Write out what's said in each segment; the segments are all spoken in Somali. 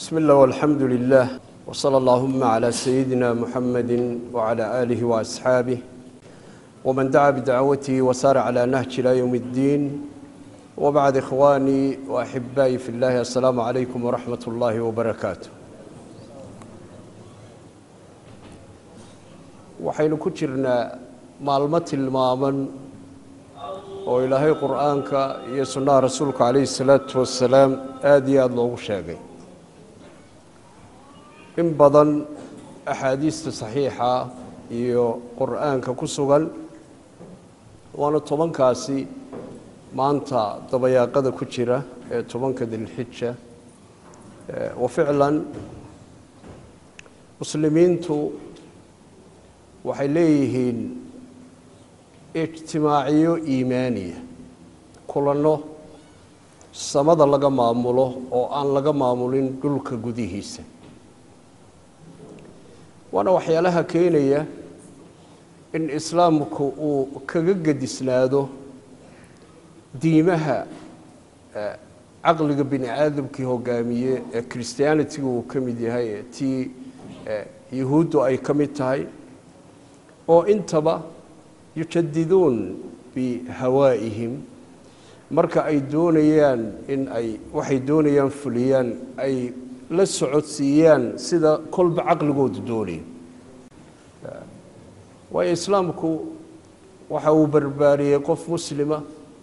بسم الله والحمد لله وصلى اللهم على سيدنا محمد وعلى آله وأصحابه ومن دعا بدعوته وسار على نهج إلى يوم الدين وبعد إخواني وأحبائي في الله السلام عليكم ورحمة الله وبركاته waxaynu ku jirnaa maalmo tilmaaman oo ilaahay qur-aanka iyo sunnaha rasuulka calayhi salaatu wasalaam aada iyo aada loogu sheegay in badan axaadiista saxiixa iyo qur-aanka ku sugan waana tobankaasi maanta dabayaaqada ku jira ee tobanka dilxija wa ficlan muslimiintu waxay leeyihiin ijtimaaciyo iimaaniya kulanno samada laga maamulo oo aan laga maamulin dhulka gudihiisa waana waxyaalaha keenaya in islaamku uu kaga gedisnaado diimaha caqliga bini aadamkii hogaamiye ee christianitiga uu ka mid yahay ee tii yuhuuddu ay ka mid tahay oo intaba yujadiduun bihawaa'ihim marka ay doonayaan in ay waxay doonayaan fuliyaan ay la socodsiiyaan sida kolba caqligoodu doonaya waayo islaamku waxa uu barbaariyey qof muslima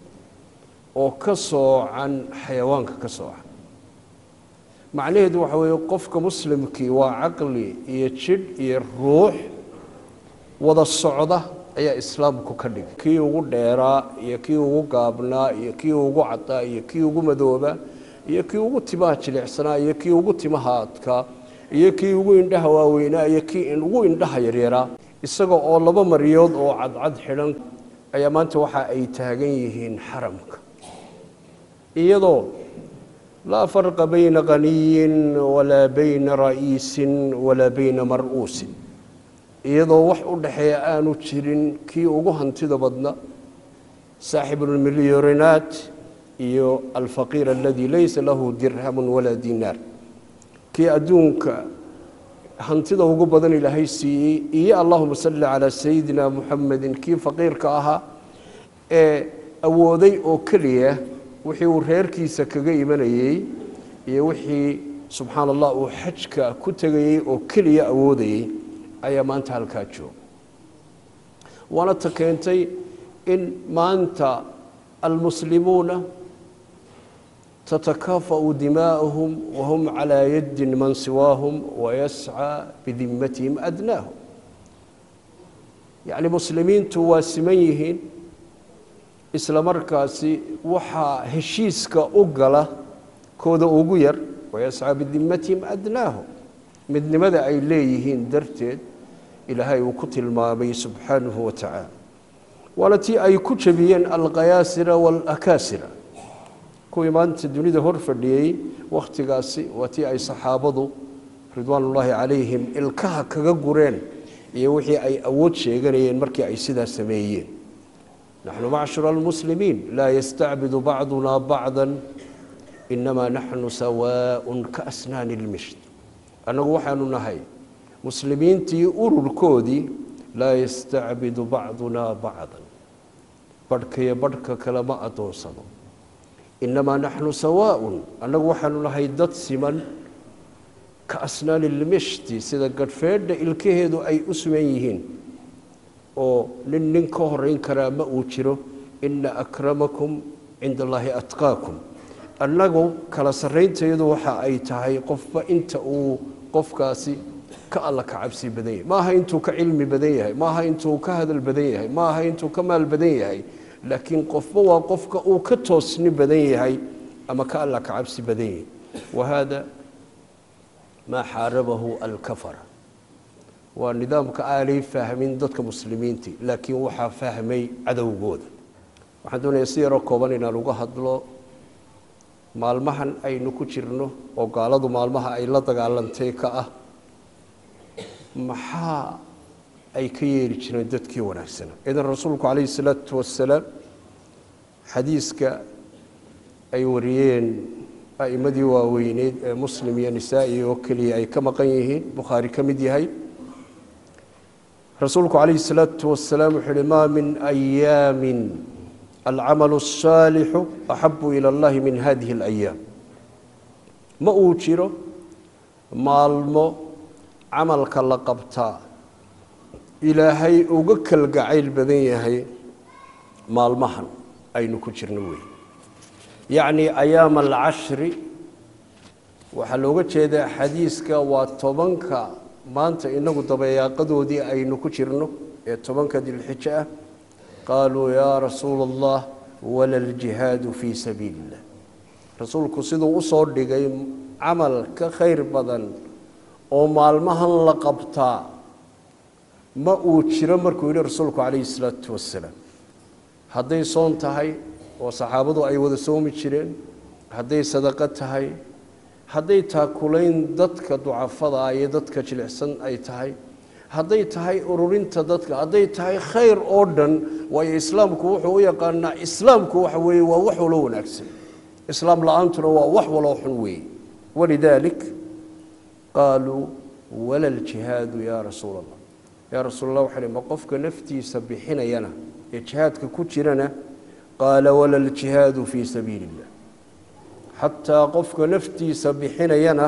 oo ka soocan xayawaanka ka soocan macnaheedu waxa weeye qofka muslimkii waa caqli iyo jidh iyo ruux wada socda ayaa islaamku ka dhigay kii ugu dheeraa iyo kii ugu gaabnaa iyo kii ugu cadaa iyo kii ugu madoobaa iyo kii ugu timaha jilicsanaa iyo kii ugu timaha adkaa iyo kii ugu indhaha waaweynaa iyo kii ugu indhaha yaryaraa isaga oo laba maryood oo cadcad xidhan ayaa maanta waxa ay taagan yihiin xaramka iyadoo laa farqa bayna qaniyin walaa bayna ra'iisin walaa bayna mar'uusin iyadoo wax u dhaxeeya aanu jirin kii ugu hantida badna saaxibulmilyorinaat iyo alfaqiir aladii laysa lahu dirhamun walaa dinaar kii adduunka hantida ugu badan ilaahay siiyey iyo allahuma salli calaa sayidina muxamedin kii faqiirka ahaa ee awooday oo keliya wixii uu reerkiisa kaga imanayey iyo wixii subxaana allah uu xajka ku tegayey oo keliya awoodayey ayaa maanta halkaa jooga waana ta keentay in maanta almuslimuuna tatakaafa'u dimaa'uhum wahum calaa yaddin man siwaahum wayascaa bidimmatihim adnaahum yacni muslimiintu waa siman yihiin isla markaasi waxaa heshiiska u gala kooda ugu yar wayascaa bidimmatihim adnaahum midnimada ay leeyihiin darteed ilaahay uu ku tilmaamay subxaanahu wa tacaala waana tii ay ku jebiyeen alkayaasira waalakaasira kuwii maanta dunida hor fadhiyey wakhtigaasi waa tii ay saxaabadu ridwaan ullaahi calayhim ilkaha kaga gureen iyo wixii ay awood sheeganayeen markii ay sidaa sameeyeen naxnu macshura almuslimiin laa yastacbidu bacduna bacda inamaa naxnu sawaaءun kaasnaani lmisht annagu waxaanu nahay muslimiintii ururkoodii laa yastacbidu bacduna bacdan badhkaiyo badhka kale ma adoonsado inamaa naxnu sawaaءun annagu waxaanu nahay dad siman ka asnaani lmishti sida gadhfeedha ilkaheedu ay u suman yihiin oo nin nin ka horeyn karaa ma uu jiro ina akramakum cinda allaahi atqaakum annagu kala sarrayntayadu waxa ay tahay qofba inta uu qofkaasi ka alla ka cabsi badan yahay maaha intuu ka cilmi badan yahay maaha intuu ka hadal badan yahay maaha intuu ka maal badan yahay laakiin qofba waa qofka uu ka toosni badan yahay ama ka alla ka cabsi badan yahay wahada maa xaarabahu alkafara waa nidaamka aanay fahmin dadka muslimiintii laakiin waxaa fahmay cadowgooda waxaan doonayaa si yaroo kooban inaan uga hadlo maalmahan aynu ku jirno oo gaaladu maalmaha ay la dagaalantay ka ah maxaa ay ka yeeli jireen dadkii wanaagsanaa idan rasuulku calayhi salaatu wasalaam xadiiska ay wariyeen a'imadii waaweyneed ee muslim iyo nisaa'i oo keliya ay ka maqan yihiin bukhaari ka mid yahay rasuulku calayhi الsalaatu wasalaam wuxuu uhi maa min ayaamin alcamalu الsaalixu axabu ilى اllahi min hadihi اlayaam ma uu jiro maalmo camalka la qabtaa ilaahay uga kalgacayl badan yahay maalmahan aynu ku jirno wey yacni ayaama alcashri waxaa looga jeedaa xadiiska waa tobanka maanta inagu dabayaaqadoodii aynu ku jirno ee tobanka dilxijo ah qaaluu yaa rasuula allah wala ljihaadu fii sabiili illah rasuulku siduu usoo dhigay camal ka khayr badan oo maalmahan la qabtaa ma uu jiro markuu yidhi rasuulku calayhi salaatu wasalaam hadday soon tahay oo saxaabadu ay wada soomi jireen hadday sadaqo tahay hadday taakulayn dadka ducafada iyo dadka jilicsan ay tahay hadday tahay ururinta dadka hadday tahay khayr oo dhan waayo islaamku wuxuu u yaqaanaa islaamku waxa weeye waa wax walo wanaagsan islaam la-aantuna waa wax waloo xun weeye walidaalik qaaluu wala ljihaadu yaa rasuula allah yaa rasuul allah waxa ma qofka naftiisa bixinayana ee jihaadka ku jirana qaala wala ljihaadu fii sabiili illah xataa qofka naftiisa bixinayana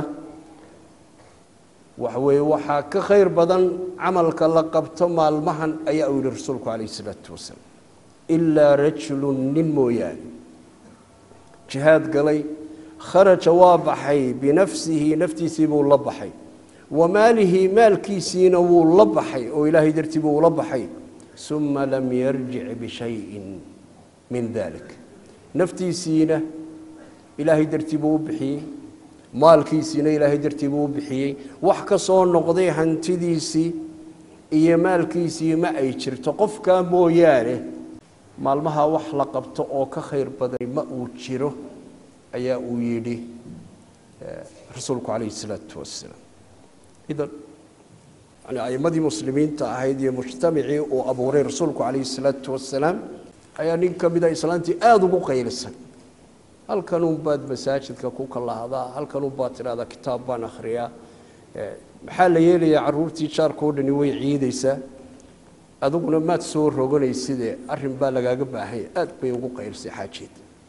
waxa weeye waxaa ka khayr badan camalka la qabto maalmahan ayaa uu yihi rasuulku calayhi isalaatu wasalaam ilaa rajulun nin mooyaane jihaad galay kharaja waa baxay binafsihi naftiisii buu la baxay wa maalihi maalkiisiina wuu la baxay oo ilaahay dartii buu ula baxay uma lam yarjic bishayin min dalik naftiisiina ilaahay dartii buu u bixiyey maalkiisiina ilaahay dartii buu u bixiyey wax ka soo noqday hantidiisii iyo maalkiisii ma ay jirto qofkaa mooyaane maalmaha wax la qabto oo ka khayr baday ma uu jiro ayaa uu yidhi rasuulku calayhi isalaatu wasalaam idan yani a'imadii muslimiinta ahayd iyo mujtamacii uu abuuray rasuulku calayhi isalaatu wasalaam ayaa nin ka mida islaantii aada ugu qaylisan halkanun baad masaajidka ku kalahdaa halkanun baad tidhahdaa kitaab baan akhriyaa maxaa la yeelayaa caruurtii jaarka o dhani way ciidaysaa adiguna maad soo roganaysidee arrin baa lagaaga baahanya aad bay ugu qaylisay xaajeed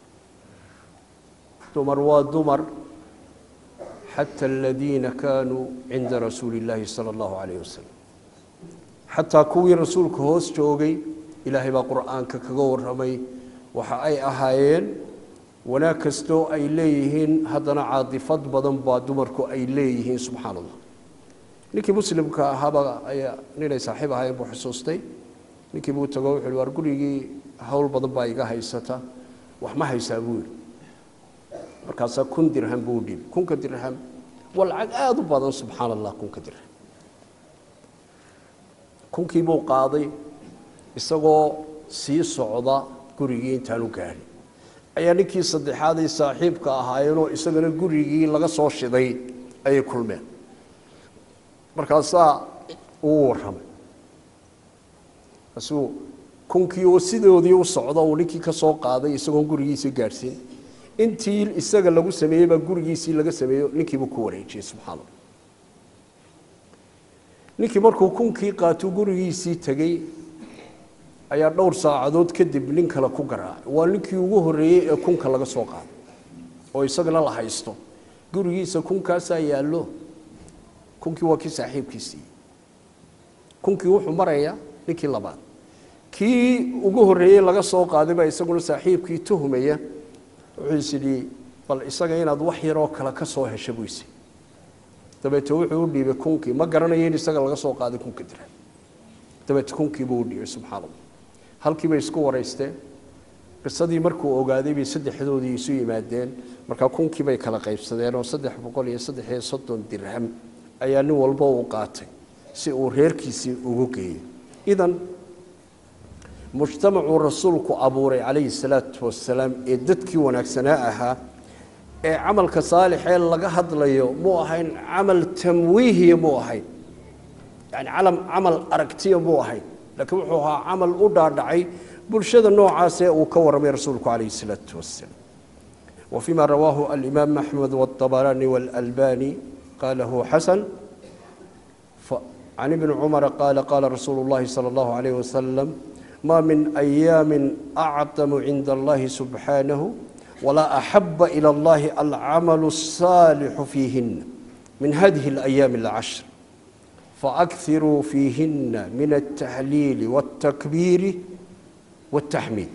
dumar waa dumar xata aladiina kaanuu cinda rasuuli illaahi sala allahu calayh wasalam xataa kuwii rasuulka hoos joogay ilaahay baa qur-aanka kaga warramay waxa ay ahaayeen wanaag kastoo ay leeyihiin haddana caadifad badan baa dumarku ay leeyihiin subxaana allah ninkii muslimka ahaaba ayaa ninay saaxiib ahaayeen buu xusuustay ninkii buu tago wuxu uhi waar gurigii howl badan baa iga haysata wax ma haysaa buu yidhi markaasaa kun dirham buu dhiib kunka dirham waa lacag aada u badan subxaana allah kunka dirham kunkii buu qaaday isagoo sii socda gurigii intaanu gaadhin ayaa ninkii saddexaad ay saaxiibka ahaayeenoo isagana gurigii laga soo shiday ayay kulmeen markaasaa uu warramay asuu kunkii oo sidoodii u socda uu ninkii ka soo qaaday isagoon gurigiisii gaadhsiin intii isaga lagu sameeyey baa gurigiisii laga sameeyo ninkiibuu ku wareejiyey subxaana allah ninkii markuu kunkii qaatuu gurigiisii tegey ayaa dhowr saacadood kadib nin kale ku garaacay waa ninkii ugu horreeyey ee kunka laga soo qaaday oo isagana la haysto gurigiisa kunkaasaa yaallo kunkii waa kii saaxiibkiisii kunkii wuxuu marayaa ninkii labaad kii ugu horreeyey laga soo qaaday baa isaguna saaxiibkii tuhmaya wuxuu is idhi bal isaga inaad wax yaroo kale ka soo hesha buu isi dabeete wuxuu u dhiibay kunkii ma garanayo in isaga laga soo qaaday kunka dira dabeete kunkii buu u dhiibay subxaana allah halkii bay isku waraysteen qisadii markuu ogaaday bay saddexdoodii isu yimaadeen markaa kunkii bay kala qaybsadeen oo saddex boqol iyo saddex iyo soddon dirham ayaa nin walba uu qaatay si uu reerkiisii ugu geeyo idan mujtamacuu rasuulku abuuray calayhi salaatu wasalaam ee dadkii wanaagsanaa ahaa ee camalka saalixee laga hadlayo muu ahayn camal tamwiihiya muu ahayn yani calam camal aragtiya muu ahayn laakiin wuxuu ahaa camal u dhaadhacay bulshada noocaasee uu ka warramay rasuulku calayhi salaatu wasalaam وفيما رواه الإمام أحمد والطبراني والألباني قاله حسن عن ابن عمر قال قال رسول الله صلى الله عليه وسلم ما من أيام أعظم عند الله سبحانه ولا أحب إلى الله العمل الصالح فيهن من هذه الأيام العشر فأكثروا فيهن من التهليل والتكبير والتحميد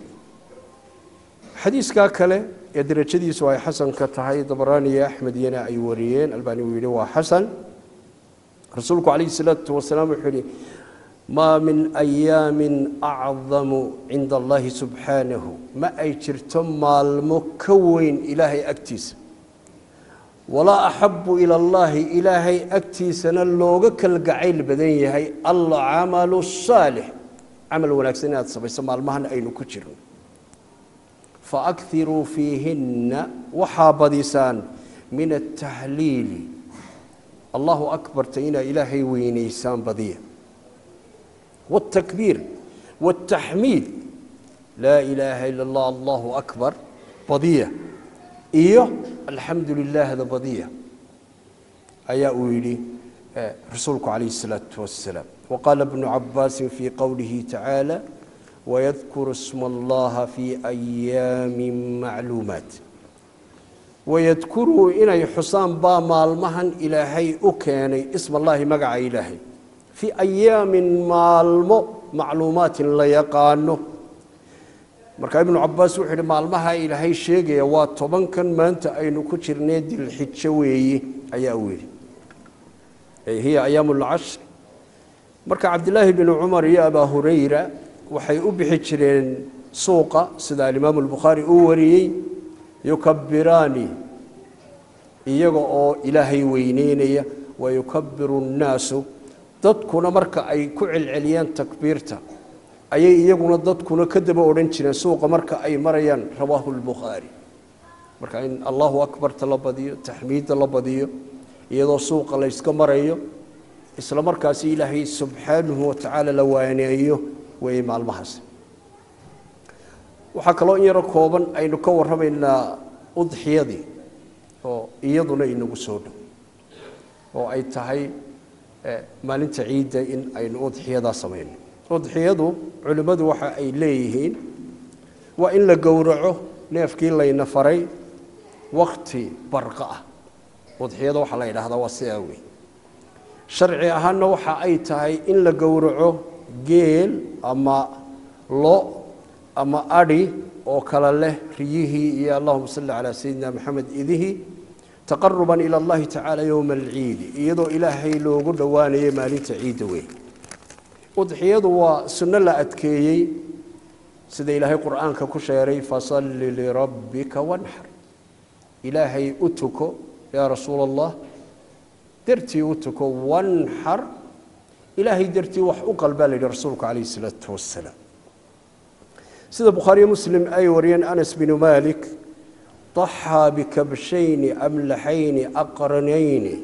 حديث كاكله ee darajadiisu ay xasanka tahay dabraani iyo axmed iyana ay wariyeen albani uu yidhi waa xasan rasuulku calayhi salaatu wasalaam wuxuu yidhi maa min ayaamin acdamu cinda allahi subxaanahu ma ay jirto maalmo ka weyn ilaahay agtiisa walaa axabu ila allahi ilaahay agtiisana looga kalgacayl badan yahay alcamalu saalix camal wanaagsan inaad samayso maalmahan aynu ku jirno faakiruu fiihinna waxaa badisaan min atahliili allahu akbarta inaa ilaahay weynaysaan badiya wاtakbiir wاtaxmiid laa ilaaha ila اllah allahu akbar badiya iyo alxamdu lilaahda badiya ayaa uu yidhi rasuulku calayh الsalaaةu wasalaam waqaala bnu cabaasi fii qowlihi tacaala ويذكر اسم الله في أيام معلومات ويذكروا إني حسان با مالمهن إلهي أكيني اسم الله مقع إلهي في أيام مالمو معلومات لا يقانو marka ibnu cabaas wuxuu yidhi maalmaha ilaahay sheegaya waa tobankan maanta aynu ku jirnay dilxijo weeye ayaa uu yidhi hiya ayaamu lcashr marka cabdilaahi bnu cumar iyo abaa hurayra waxay u bixi jireen suuqa sida alimaamu albukhaari uu wariyey yukabiraani iyaga oo ilaahay weyneynaya wayukabiru nnaasu dadkuna marka ay ku celceliyaan takbiirta ayay iyaguna dadkuna ka daba odhan jireen suuqa marka ay marayaan rawaahu lbukhaari marka in allahu akbarta la badiyo taxmiidda la badiyo iyadoo suuqa layska marayo isla markaasi ilaahay subxaanahu watacaala la waaneeyo weeye maalmahaas waxaa kaloo in yaro kooban aynu ka warramaynaa udxiyadii oo iyaduna inagu soo dhow oo ay tahay maalinta ciidda in aynu udxiyadaa samayno udxiyadu culimmadu waxa ay leeyihiin waa in la gowraco neefkii layna faray wakti barqa ah udxiyada waxaa la yidhaahdaa waa sidaa wey sharci ahaanna waxa ay tahay in la gowraco geel ama lo ama adhi oo kale leh riyihii iyo allahuma salli calaa sayidina maxamed idihii taqaruban ila allahi tacaala yowma alciidi iyadoo ilaahay loogu dhowaanayay maalinta ciidda weyn udxiyadu waa sunno la adkeeyey sida ilaahay qur'aanka ku sheeray fasalli lirabbika wanxar ilaahay u tuko yaa rasuula allah dartii u tuko wanxar ilaahay dartii wax u qalbaa la yidhi rasuulku calayhi salaatu wasalaam sida bukhaariyo muslim ay wariyeen anas binu malik daxaa bikabshayni amlaxayni aqranayni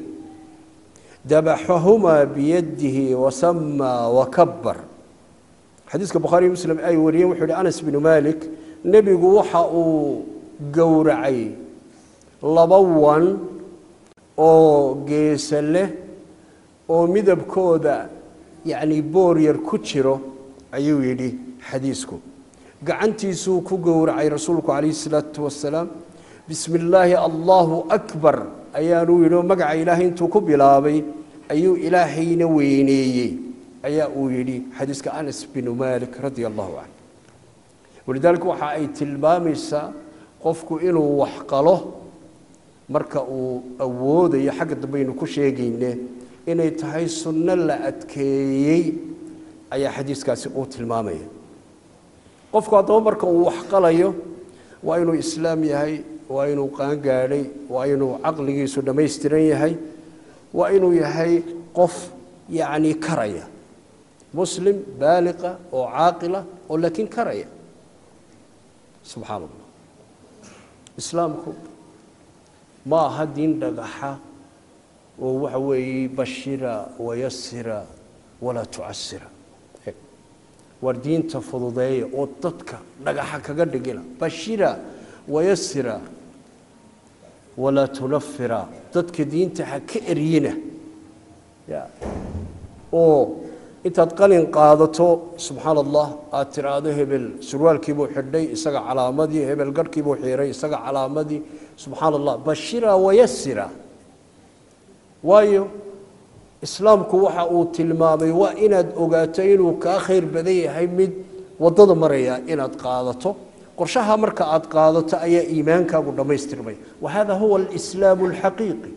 dabaxahumaa biyadihi wasamaa wakabar xadiiska bukhaariyo muslim ay wariyeen wuxuu yihi anas binu malik nebigu waxa uu gowracay laba wan oo geesa leh oo midabkooda yacni boor yar ku jiro ayuu yidhi xadiisku gacantiisuu ku gowracay rasuulku calayhi salaatu wasalaam bismi illaahi allahu akbar ayaanuu yidhi oo magaca ilaahay intuu ku bilaabay ayuu ilaahayna weyneeyey ayaa uu yidhi xadiiska anas binu malik radia allahu canh walidaalika waxa ay tilmaamaysaa qofku inuu wax qalo marka uu awoodayo xagga dambaynu ku sheegayne inay tahay sunno la adkeeyey ayaa xadiiskaasi uu tilmaamaya qofku haddaba marka uu wax qalayo waa inuu islaam yahay waa inuu qaangaadhay waa inuu caqligiisu dhammaystiran yahay waa inuu yahay qof yacni karaya muslim baaliqa oo caaqila oo laakiin karaya subxaana allah islaamku ma aha diin dhagaxa oo waxa weeye bashira wayasira walaa tucasira war diinta fududeeya oo dadka dhagaxa kaga dhigina bashira wayasira walaa tunafira dadka diinta ha ka eryina ya oo intaad qalin qaadato subxaana allah aada tiraahdo hebel surwaalkiibuu xidhay isaga calaamadii hebel garhkiibuu xiiray isaga calaamadii subxaana allah bashira wayasira waayo islaamku waxa uu tilmaamay waa inaad ogaato inuu kaa khayr badan yahay mid waddada maraya inaad qaadato qorshaha marka aad qaadato ayaa iimaankaagu dhammaystirmay wa hada huwa alislaamu alxaqiiqi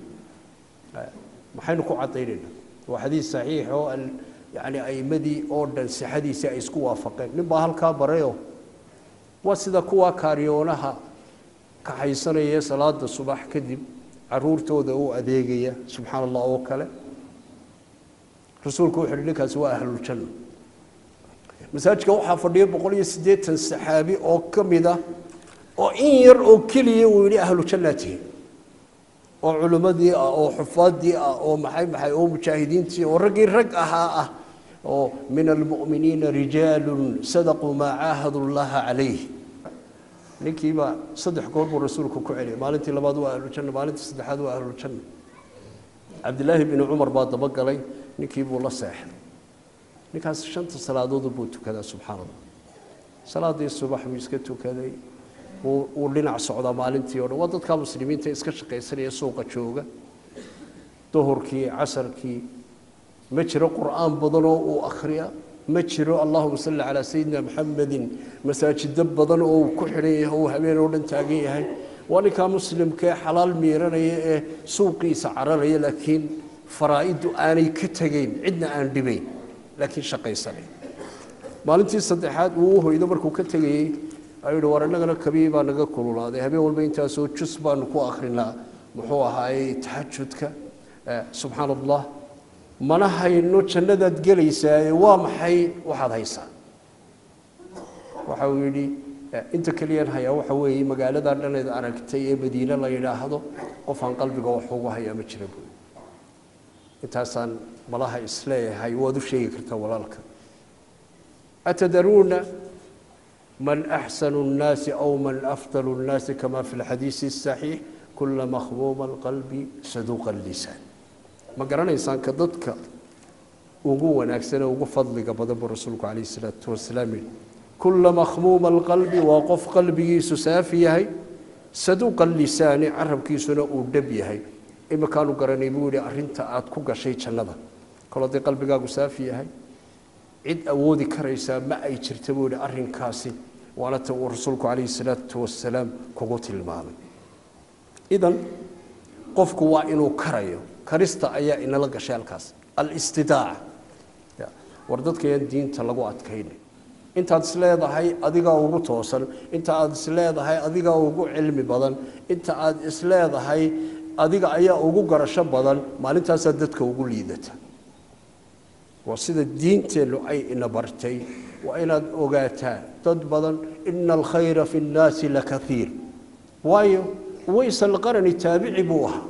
maxaynu ku caddaynayna waa xadiis saxiix oo yani aimadii oo dhan sixadiisii ay isku waafaqeen nin baa halkaa barayo waa sida kuwa kaariyoonaha kaxaysanaya salaada subax kadib caruurtooda u adeegaya subxaana allah oo kale rasuulku wuxu uhi ninkaasi waa ahluljanna masaajidka waxaa fadhiya boqol iyo siddeetan saxaabi oo ka mid ah oo in yar oo keliya uu yidhi ahlujannaad tihiin oo culimmadii ah oo xufaadii ah oo maxay maxay oo mujaahidiintii oo raggii rag ahaa ah oo min almu'miniina rijaalun sadaquu maa caahadu llaha calayh ninkiiba saddex goor buu rasuulku ku celiyay maalintii labaad waa ahlujanna maalintii saddexaad waa ahlujanna cabdilaahi bni cumar baa dabagalay ninkii buu la seexday ninkaas shanta salaadood buu tukadaa subxaana allah salaadii subax buu iska tukaday wuu dhinac socdaa maalintii o dhan waa dadka muslimiinta iska shaqaysanaya suuqa jooga duhurkii casarkii ma jiro qur'aan badanoo uu akhriya ma jiro allahuma salli calaa sayidina maxamedin masaajido badan oo uu ku xidhan yahay uu habeen oo dhan taagan yahay waa ninkaa muslimkaee xalaal miiranaya ee suuqiisa cararaya laakiin faraa-iddu aanay ka tegayn cidna aan dhibayn laakiin shaqaysanay maalintii saddexaad uu u hoydo markuu ka tegayey ayuu yihi war innagana kabii baa naga kululaaday habeen walba intaasoo jus baanu ku akrinaa muxuu ahaayey taxajudka subxaana allah mana hayno jannadaad gelaysaaye waa maxay waxaad haysaa waxa uu yidhi inta keliyan hayaa waxa weeye magaaladaa dhaneed aragtay ee madiine la yidhaahdo qofaan qalbiga wax ugu hayaa ma jira buui intaasaan malaha isleeyahay waad u sheegi kartaa walaalka atadaruuna man axsanu الnaasi aw man afdalu الnaasi kama fi اlxadiisi الصaxiix kula makhmuuma اlqalbi saduuqa اlisaan ma garanaysaan ka dadka ugu wanaagsan ee ugu fadliga badan buu rasuulku calayh الsalaatu wasalaam yihi kula makhmuuma اlqalbi waa qof qalbigiisu saafi yahay saduuqa lisaani carabkiisuna uu dhab yahay imikaanu garanay buu yihi arinta aada ku gashay jannada kol haddii qalbigaagu saafi yahay cid awoodi karaysaa ma ay jirta buu yihi arrinkaasi waana ta uu rasuulku calayhi salaatu wasalaam kugu tilmaamay idan qofku waa inuu karayo karista ayaa inala gashay halkaas alistidaaca war dadkayaan diinta lagu adkaynay intaad isleedahay adigaa ugu toosan inta aad isleedahay adigaa ugu cilmi badan inta aad isleedahay adiga ayaa ugu garasho badan maalintaasaa dadka ugu liidata waa sida diinteennu ay ina bartay waa inaad ogaataa dad badan ina alkhayra fi nnaasi lakaiir waayo ways alqarani taabici buu ahaa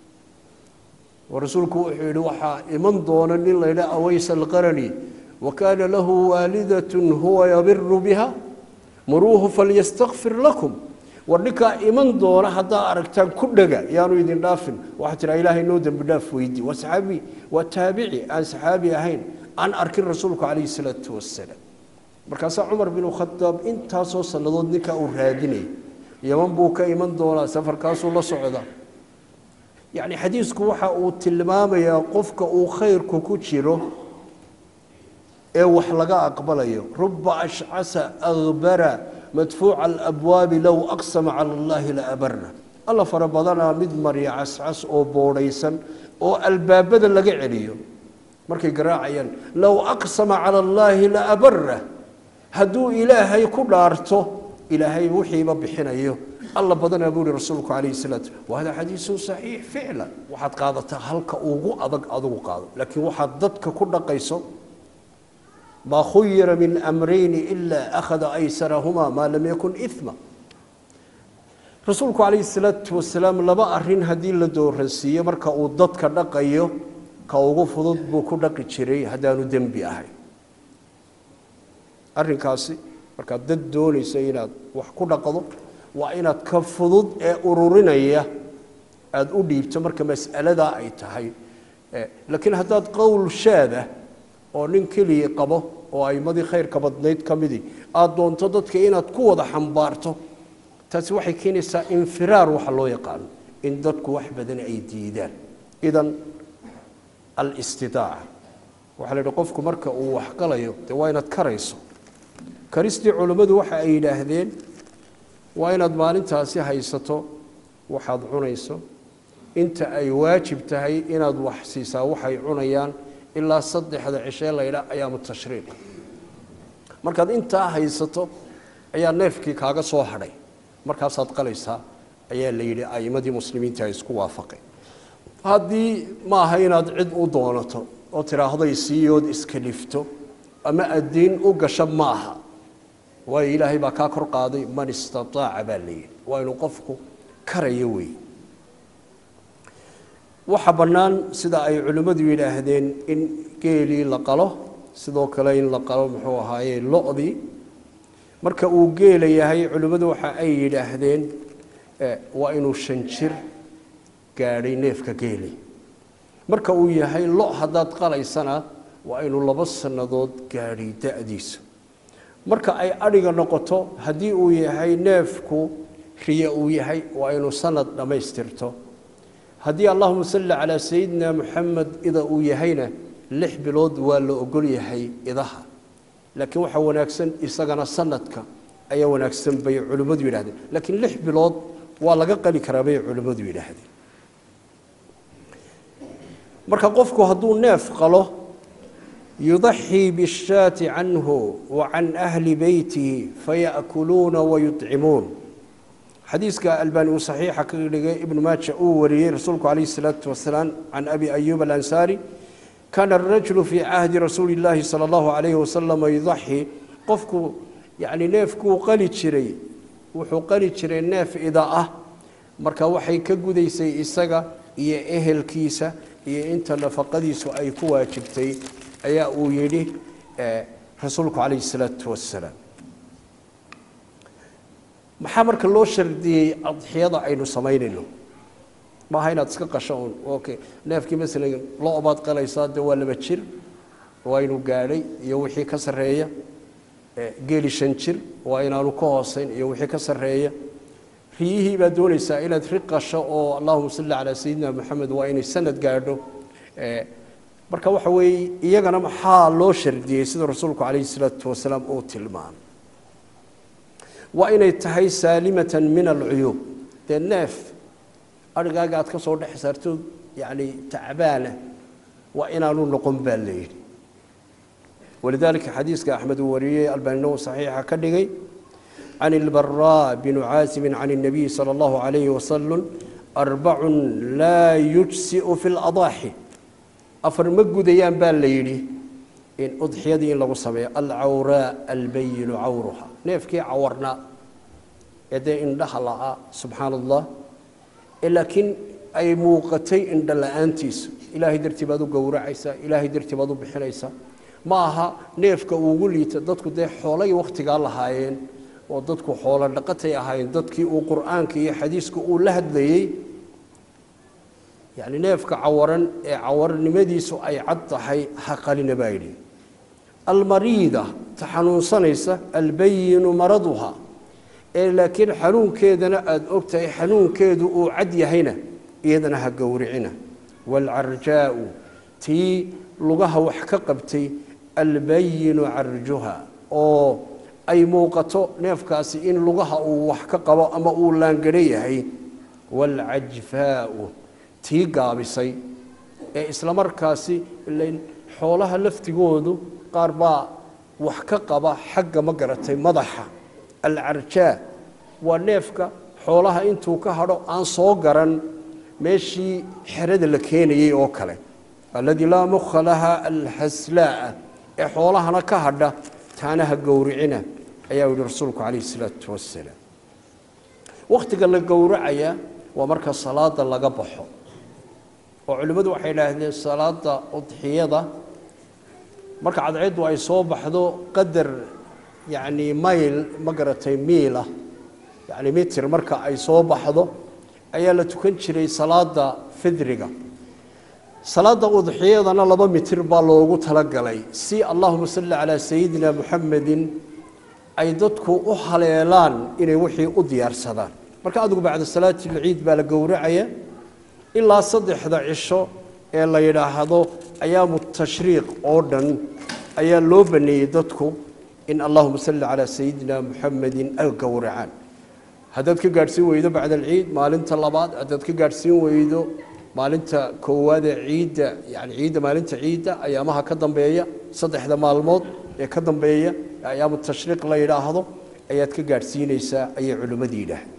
oo rasuulku wuxuu yihi waxaa iman doona nin la ydhaha aways alqarani wa kaana lahu waalidatun huwa yabiru biha muruuhu falyastakfir lakum war ninkaa iman doona haddaa aragtaan ku dhega yaanu idin dhaafin waxaa tiraa ilaahay noo dembi dhaaf weydi waa saxaabi waa taabici aan saxaabi ahayn aan arkin rasuulku calayhi salaatu wasalaam markaasaa cumar binu khadaab intaasoo sannadood ninkaa uu raadinayay yaman buu ka iman doonaa safarkaasuu la socdaa yacni xadiisku waxa uu tilmaamayaa qofka uu khayrku ku jiro ee wax laga aqbalayo ruba ashcasa akbara madfuuca alabwaabi low aqsama cala allahi la abarna alla fara badanaa mid marya cascas oo boodhaysan oo albaabada laga celiyo markay garaacayaan low aqsama cala allaahi la abarna hadduu ilaahay ku dhaarto ilaahay wixiiba bixinayo alla badanaa buu yihi rasuulku calayhi salaatu wa hada xadiisun saxiix ficlan waxaad qaadataa halka ugu adag adugu qaado laakiin waxaad dadka ku dhaqayso ma khuyira min amrayni ila akhada aysarahuma maa lam yakun ima rasuulku calayhi salaatu wasalaam laba arin haddii la dooransiiyo marka uu dadka dhaqayo ka ugu fudud buu ku dhaqi jiray haddaanu dembi ahayn arrinkaasi markaad dad doonaysa inaad wax ku dhaqdo waa inaad ka fudud ee ururinaya aada u dhiibto marka mas'aladaa ay tahay laakiin haddaad qowl shaada oo nin keligii qabo oo aimadii khayrka badnayd ka midii aada doonto dadka inaad ku wada xambaarto taasi waxay keenaysaa infiraar waxa loo yaqaano in dadku wax badan ay diidaan idan alistidaaca waxaa la yidhi qofku marka uu waxqalayo dee waa inaad karayso karistii culammadu waxa ay yidhaahdeen waa inaad maalintaasi haysato waxaad cunayso inta ay waajib tahay inaad wax siisaa waxay cunayaan ilaa saddexda cishee laydha ayaamu tashriiq markaad intaa haysato ayaa neefkii kaaga soo hadhay markaasaad qalaysaa ayaa la yidhi a'imadii muslimiinta ay isku waafaqeen haddii ma aha inaad cid u doonato oo tidhaahday siiyood iska lifto ama addiin u gasha ma aha waayo ilaahay baa kaa kor qaaday man istataaca baa la yidhi waa inuu qofku karayo weeye waxa bannaan sida ay culimmadu yidhaahdeen in geelii la qalo sidoo kale in la qalo muxuu ahaaye lo-dii marka uu geela yahay culimmadu waxa ay yidhaahdeen waa inuu shan jir gaadhay neefka geeli marka uu yahay lo haddaad qalaysana waa inuu labo sannadood gaadhay da-diisu marka ay adhiga noqoto haddii uu yahay neefku riye uu yahay waa inuu sanad dhammaystirto haddii allahuma salli calaa sayidina moxamed ida uu yahayna lix bilood waa la ogol yahay idaha laakiin waxaa wanaagsan isagana sanadka ayaa wanaagsan bay culimmadu yidhahdeen laakiin lix bilood waa laga qali karaa bay culimmadu yidhaahdeen marka qofku hadduu neef qalo yudaxii bishaati canhu wa can ahli beytihi faya'kuluuna wayuطcimuun xadiiska albaani uu saxiixa ka dhigay ibnu maaja uu wariyey rasuulku calayhi salaatu wasalaam can abi ayuub alansaari kaana arajulu fii cahdi rasuuli illaahi sala allahu calayhi wasalama yudaxii qofku yacni neefkuu qali jiray wuxuu qali jiray neef ida ah marka waxay ka gudaysay isaga iyo ehelkiisa iyo inta nafaqadiisu ay ku waajibtay ayaa uu yidhi rasuulku calayhi salaatu wasalaam maxaa marka loo shardiyey adxiyada aynu samaynayno maaha inaad iska qasho un okay neefkii masalan lo baad qalaysaa dee waa laba jir waa inuu gaadhay iyo wixii ka sarreeya geeli shan jir waa inaanu ka hooseyn iyo wixii ka sarreeya riyihii baad doonaysaa inaad ri qasho oo allahuma salli calaa sayidina moxamed waa inay sanad gaadho marka waxa weeye iyagana maxaa loo shardiyey sida rasuulku calayhi salaatu wasalaam uu tilmaamay waa inay tahay saalimatan min alcuyuub dee neef adhigaaga aad ka soo dhex saarto yacni tacbaana waa inaanu noqon baa la yidhi walidaalika xadiiska axmed uu wariyey albaanina uu saxiixa ka dhigay can ilbaraa binu caasimin can الnabiyi salى اllahu عalayhi wasalam arbacun laa yujsiu fi اladaaxi afar ma gudayaan baa la yidhi in udxiyadii in lagu sameeyo alcawraa albayinu cawruha neefkii cawarnaa ee dee indhaha la'aa subxaana allah ee laakiin ay muuqatay indha la-aantiisu ilaahay dartii baad u gowracaysaa ilaahay dartii baad u bixinaysaa ma aha neefka uugu liita dadku dee xoolay wakhtigaa lahaayeen oo dadku xoolo dhaqatay ahaayeen dadkii uu qur'aanka iyo xadiiska uu la hadlayey yacni neefka cawaran ee cawarnimadiisu ay cad tahay ha qalina baa yidhi almariida ta xanuunsanaysa albayinu maraduha ee laakiin xanuunkeedana aada og tahay xanuunkeedu uu cad yahayna iyadana ha gowricina waalcarjaa'u tii lugaha wax ka qabtay albayinu carjuha oo ay muuqato neefkaasi in lugaha uu wax ka qabo ama uu laangaro yahay waalcajfaa'u tii gaabisay ee islamarkaasi ilayn xoolaha laftigoodu qaar baa wax ka qaba xagga ma garatay madaxa alcarjaa waa neefka xoolaha intuu ka hadho aan soo garan meeshii xerada la keenayey oo kale alladii laa mukha laha alhaslaa'a ee xoolahana ka hadha taana ha gowricina ayaa yihi rasuulku calayhi isalaatu wasalaam wakhtiga la gowracaya waa marka salaada laga baxo oo culimmadu waxay idhaahdeen salaada udxiyada marka cadceeddu ay soo baxdo qadar yacni mayl ma garatay miilah yacni mitir marka ay soo baxdo ayaa la tukan jiray salaada fidriga salaada udxiyadana laba mitir baa loogu talagalay si allahuma salli calaa sayidina muxamedin ay dadku u haleelaan inay wixii u diyaarsadaan marka adigu bacda salaati lciid baa la gowracaya ilaa saddexda cisho ee la yidhaahdo ayaamu tashriiq oo dhan ayaa loo baneeyey dadku in allahuma salli calaa sayidina muxamedin ay gowracaan haddaad ka gaadhsiin weydo bacda alciid maalinta labaad haddaad ka gaadhsiin weydo maalinta koowaad ee ciidda yani ciidda maalinta ciidda ayaamaha ka dambeeya saddexda maalmood ee ka dambeeya ayaamu tashriiq la yidhaahdo ayaad ka gaadhsiinaysaa ayay culimmadii yidhaahdeen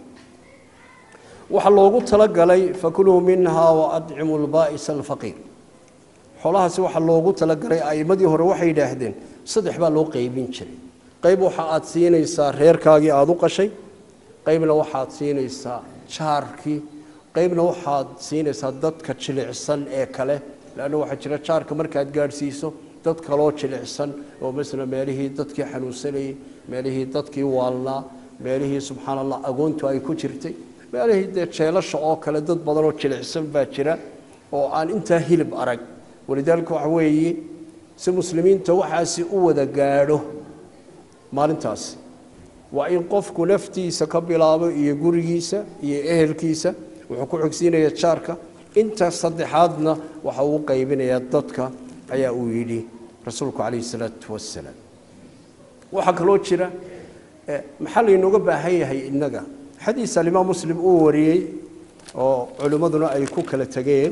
waxaa loogu talagalay fakuluu minhaa waadcimu lbaa'isa alfaqiir xoolahaasi waxaa loogu talagalay a'imadii hore waxay yidhaahdeen saddex baa loo qeybin jiray qayb waxa aad siinaysaa reerkaagii aada u qashay qaybna waxaad siinaysaa jaarkii qaybna waxaad siinaysaa dadka jilicsan ee kale leanna waxaa jira jaarka markaad gaadhsiiso dad kaloo jilicsan oo masala meelihii dadkii xanuunsanayey meelihii dadkii waalnaa meelihii subxaana allah agoontu ay ku jirtay meelihii dee jeelasha oo kale dad badan oo jilicsan baa jira oo aan intaa hilib arag walidaalika waxa weeye si muslimiinta waxaasi u wada gaadho maalintaasi waa in qofku naftiisa ka bilaabo iyo gurigiisa iyo ehelkiisa wuxuu ku xogsiinaya jaarka inta saddexaadna waxa uu qaybinayaa dadka ayaa uu yidhi rasuulku calayhi salaatu wasalaam waxaa kaloo jira maxaa laynooga baahan yahay innaga xadiis alimaam muslim uu wariyey oo culimmaduna ay ku kala tegeen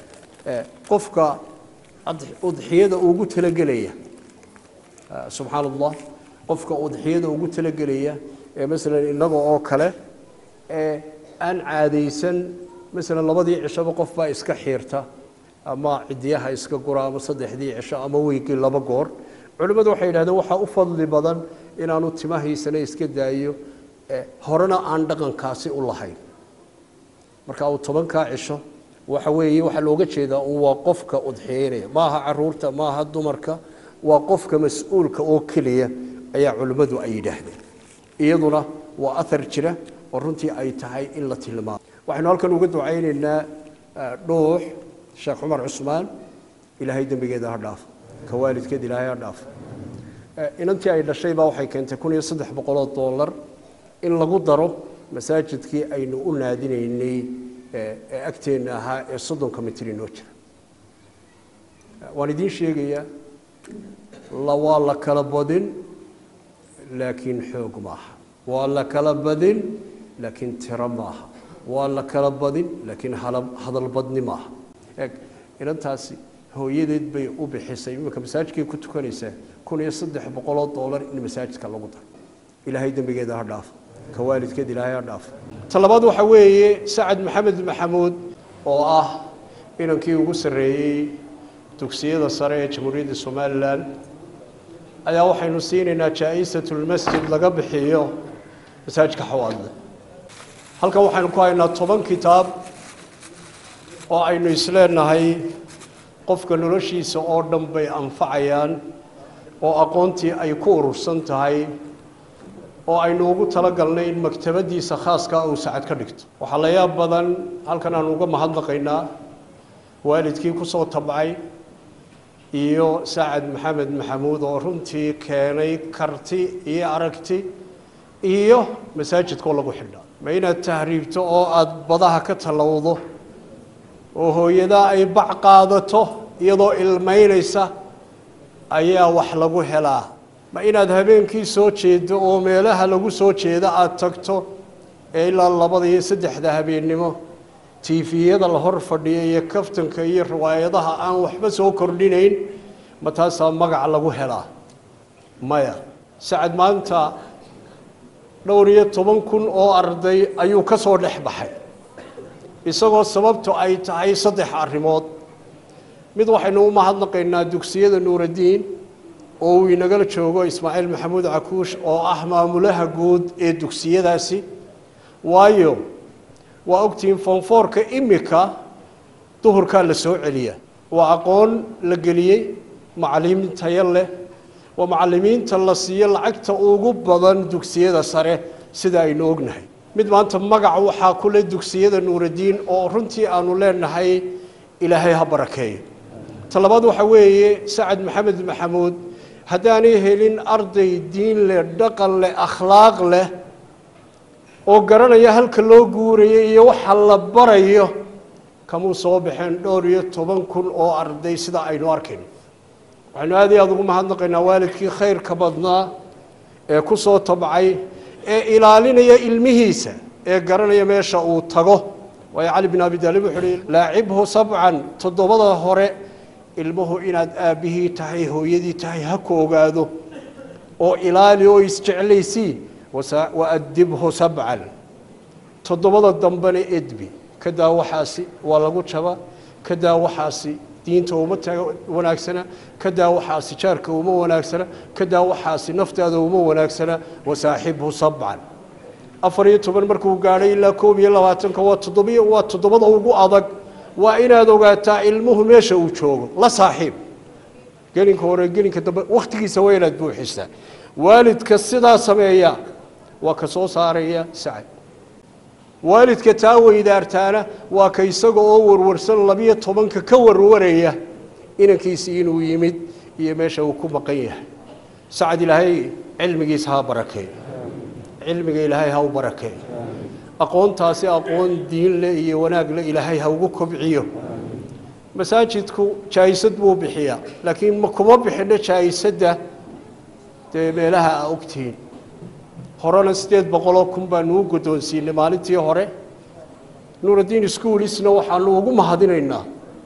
qofka udxiyada ugu talagelaya subxaana allah qofka udxiyada ugu talagelaya ee masalan innaga oo kale ee aan caadaysan masalan labadii cishaba qof baa iska xiirta ama cidiyaha iska gura ama saddexdii cisho ama weygii laba goor culimmadu waxay yidhahdeen waxaa u fadli badan inaanu timahaysana iska daayo horena aan dhaqankaasi u lahayn marka uu tobankaa cisho waxa weeye waxaa looga jeedaa un waa qofka udxiyeynaya maaha caruurta maaha dumarka waa qofka mas-uulka oo keliya ayaa culimmadu ay yidhaahdeen iyaduna waa ahar jira oo runtii ay tahay in la tilmaamo waxaynu halkan uga ducaynaynaa dhuux sheekh cumar cusmaan ilaahay dembigeeda ha dhaafo ka waalidkeed ilaahay ha dhaafo inantii ay dhashay baa waxay keentay kun iyo saddex boqoloo dollar in lagu daro masaajidkii aynu u naadinaynay ee agteenna ahaa ee soddonka mitir inoo jira waan idiin sheegayaa la waa la kala badin laakiin xoog maaha waa la kala badin laakiin tiro maaha waa la kala badin laakiin hadalbadni maaha eeg inantaasi hooyadeed bay u bixisay iminka masaajidkay ku tukanaysaa kun iyo saddex boqoloo dollar in masaajidka lagu daro ilaahay dembigeeda ha dhaafo ka waalidkeed ilaahay ha dhaafo ta labaad waxaa weeye sacad maxamed maxamuud oo ah inankii ugu sarreeyey dugsiyada sare ee jamhuuriyadda somalilan ayaa waxaynu siinaynaa jaa-isatulmasjid laga bixiyo masaajidka xawaadle halkan waxaynu ku haynaa toban kitaab oo aynu isleenahay qofka noloshiisa oo dhan bay anfacayaan oo aqoontii ay ku urursan tahay oo aynu ugu talagalnay in maktabadiisa khaaskaa uu sacad ka dhigto waxaa la yaab badan halkan aanu uga mahadnaqaynaa waalidkii ku soo tabcay iyo sacad maxamed maxamuud oo runtii keenay karti iyo aragti iyo masaajidkoo lagu xidhaa ma inaad tahriibto oo aada badaha ka tallowdo oo hooyadaa ay bac qaadato iyadoo ilmaynaysa ayaa wax lagu helaa ma inaad habeenkii soo jeedo oo meelaha lagu soo jeedo aada tagto ee ilaa labada iyo saddexda habeennimo tiifiyada la hor fadhiya iyo kaftanka iyo riwaayadaha aan waxba soo kordhinayn ma taasaa magac lagu helaa maya sacad maanta dhowr iyo toban kun oo arday ayuu ka soo dhex baxay isagoo sababtu ay tahay saddex arrimood mid waxaynu u mahadnaqaynaa dugsiyada nuuraddiin oo uu inagala joogo ismaaciil maxamuud cakuush oo ah maamulaha guud ee dugsiyadaasi waayo waa ogtihiin foonfoorka imika duhurkaa la soo celiya waa aqoon la geliyey macalimiin tayo leh waa macalimiinta la siiyo lacagta ugu badan dugsiyada sare sida aynu ognahay mid maanta magac waxaa ku leh dugsiyada nuuraddiin oo runtii aanu leenahay ilaahay ha barakeeyo ta labaad waxa weeye sacad maxamed maxamuud haddaanay helin arday diin leh dhaqan leh akhlaaq leh oo garanaya halka loo guurayo iyo waxa la barayo kamuu soo baxeen dhowr iyo toban kun oo arday sida aynu arkayno waxaynu aad iyo aada ugu mahadnaqaynaa waalidkii khayrka badnaa ee ku soo tabcay ee ilaalinaya ilmihiisa ee garanaya meesha uu tago waayo cali bin abi daalib wuxuu uhi laacibhu sabcan toddobada hore ilmuhu inaad aabbihii tahay hooyadii tahay ha ku ogaado oo ilaali oo isjeclaysii wa adibhu sabcan toddobada dambena edbi kadaa waxaasi waa lagu jaba kadaa waxaasi diinta uma taga wanaagsana kadaa waxaasi jaarka uma wanaagsana kadaa waxaasi naftaada uma wanaagsana wasaaxibhu sabcan afar iyo toban markuu gaadhay ilaa koob iyo labaatanka waa toddobiy waa toddobada ugu adag waa inaad ogaataa ilmuhu meesha uu joogo la saaxiib gelinka hore gelinka dambe wakhtigiisa waa inaad buuxisaa waalidka sidaa sameeya waa ka soo saaraya sacad waalidka taa weydaartaana waa ka isaga oo warwarsan labiyo tobanka ka warwaraya inankiisii inuu yimid iyo meesha uu ku maqan yahay sacad ilaahay cilmigiisa ha barakeeyo cilmiga ilaahay ha u barakeeyo aqoontaasi aqoon diin leh iyo wanaag leh ilaahay ha ugu kobciyo masaajidku jaayisad buu bixiyaa laakiin ma kuma bixino jaayisadda dee meelaha aa ogtihiin horena siddeed boqoloo kun baanu u guddoonsiinay maalintii hore nuuraddiin schoolisna waxaanu ugu mahadinaynaa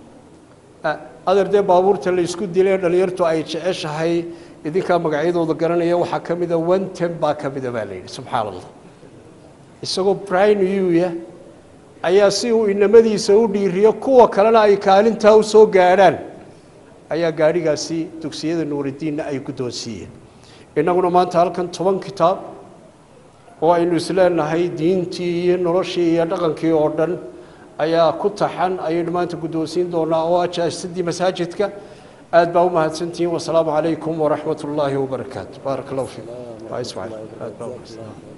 adeer dee baabuurta la isku dilay dhalinyartu ay jeceshahay idinkaa magacyadooda garanaya waxaa ka mida one ten baa ka mida baa la yidhi subxaana allah isagoo brinuya ayaa si uu inamadiisa u dhiiriyo kuwa kalena ay kaalintaa u soo gaadhaan ayaa gaadhigaasi dugsiyada nuuraddiinna ay guddoonsiiyeen innaguna maanta halkan toban kitaab oo aynu isleenahay diintii iyo noloshii iyo dhaqankii oo dhan ayaa ku taxan ayaynu maanta guddoonsiin doonaa oo ajaasadii masaajidka aad baa u mahadsantihiin wasalaamu calaykum waraxmat ullaahi wabarakaatu baarak allahu fiikum